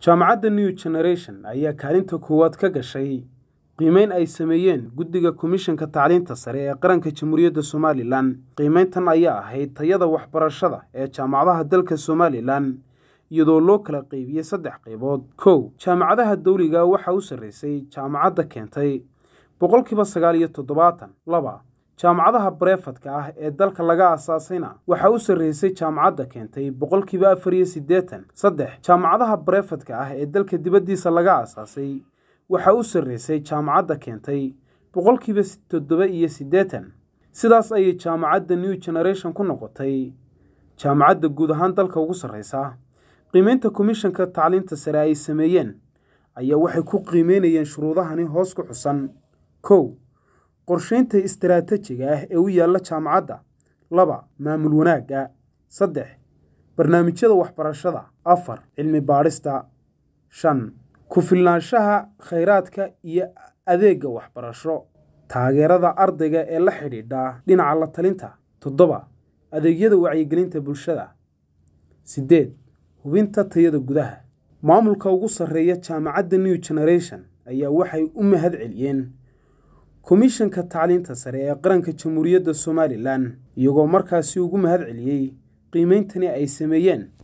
jaamacadda new generation ayaa kaalinta koowaad ka gashay qiimeyn ay sameeyeen guddiga komishanka tacliinta sare ee qaranka jamhuuriyadda somalilan qiimeyntan ayaa ahayd tayada waxbarashada ee jaamacadaha dalka somalilan iyadoo loo kala qeybiyey saddex qaybood kow jaamacadaha dawliga waxaa u sarreysay jaamacadda keentay boqolkiiba sagaal iyo toddobaatan laba jaamacadaha bareefadka ah ee dalka laga aasaasayna waxaa u sarreysay jaamacadda keentay boqolkiiba afar iyo siddeetan saddex jaamacadaha bareefadka ah ee dalka dibaddiisa laga aasaasay waxaa u sarreysay jaamacadda keentay boqolkiiba toddoba iyo siddeetan sidaas ayay jaamacadda new generation ku noqotay jaamacadda guud ahaan dalka ugu sarreysa qiimeynta komishanka tacliinta sare ay sameeyeen ayaa waxay ku qiimeynayeen shuruudahani hoos ku xusan kow qorsheynta istaraatajiga ah ee u yaalla jaamacadda laba maamul wanaagga saddex barnaamijyada waxbarashada afar cilmi baadhista shan ku filnaanshaha khayraadka iyo adeegga waxbarasho taageerada ardayga ee la xidhiidha dhinaca la talinta toddoba adeegyada wacyigelinta bulshada siddeed hubinta tayada gudaha maamulka ugu sarreeya jaamacadda new generation ayaa waxay u mahad celiyeen komishanka tacliinta sare ee qaranka jamhuuriyadda somalilan iyagoo markaasi ugu mahad celiyey qiimeyntani ay sameeyeen